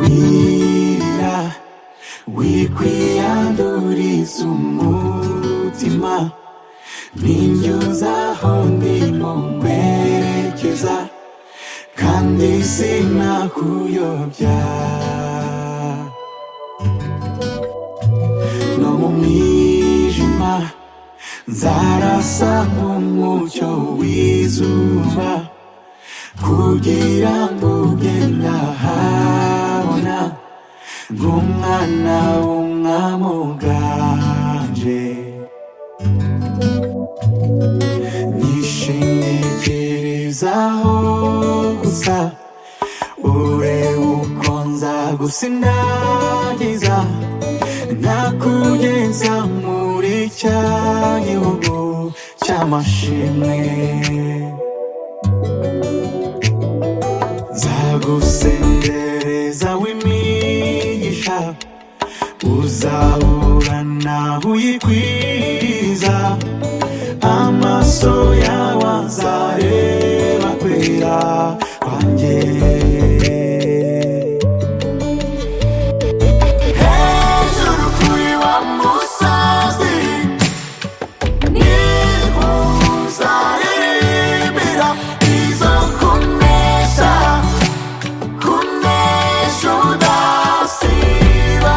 wira wikwiyanduriza umutima ninjyuza aho ndimo nkwerekeza kandi sinakuyobya no mu mwijima nzarasa nk'umucyo w'izuba kugira ngo ujye nahabona nk'umwana w'umwami uganje nishingikirizaho gusa urebe uko nzagusindagiza nakugeza muri cya gihugu cy'amashimwe nzagusendereza w'imigisha uzahura nawe uyikwiza amaso yawe azareba kwera kwanjye hejuru kuri wa musozi niho uzaririmbira izo kunesha kunesha udasiba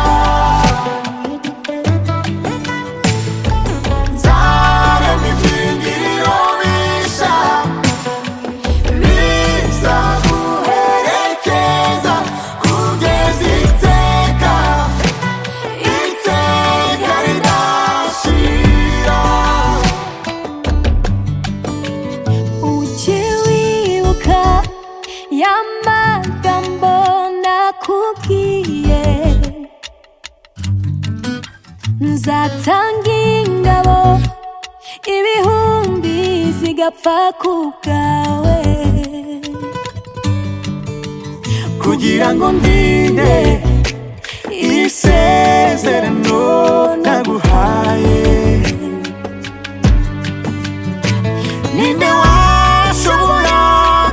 nzarema ibyingiriro bisha bizaguherekeza kugeza iteka iteka ridashira Ujye wibuka ya magambo nakubwiye nzatanga ingabo ibihumbi zigapfa ku bwawe kugira ngo ndinde iri sezerano naguhaye ninde washobora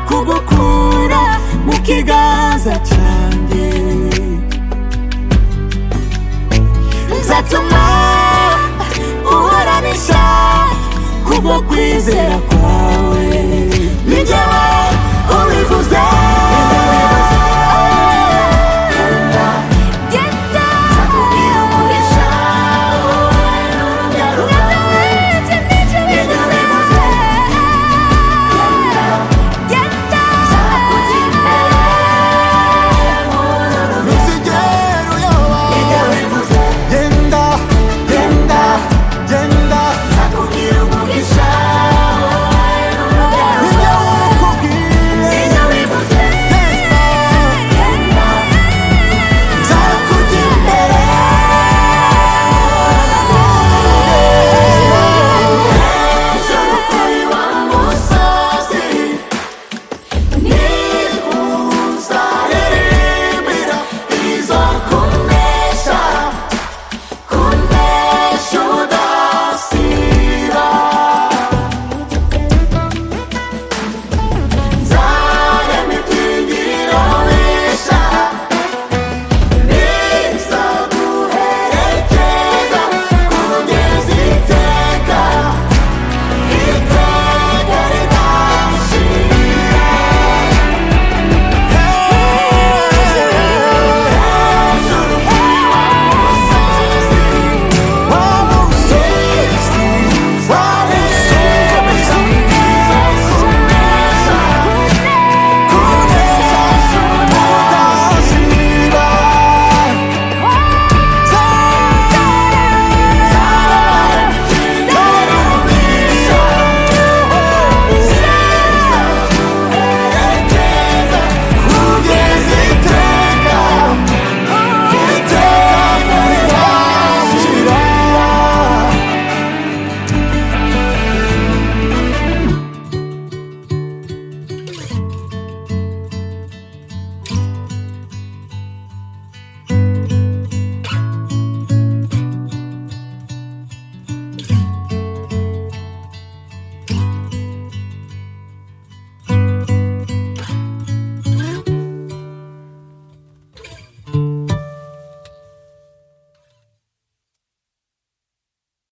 kugukura mu kiganza cyanjye nzatuma uhuranisha kubwo kwizera kwawe ni njyewe ubivuze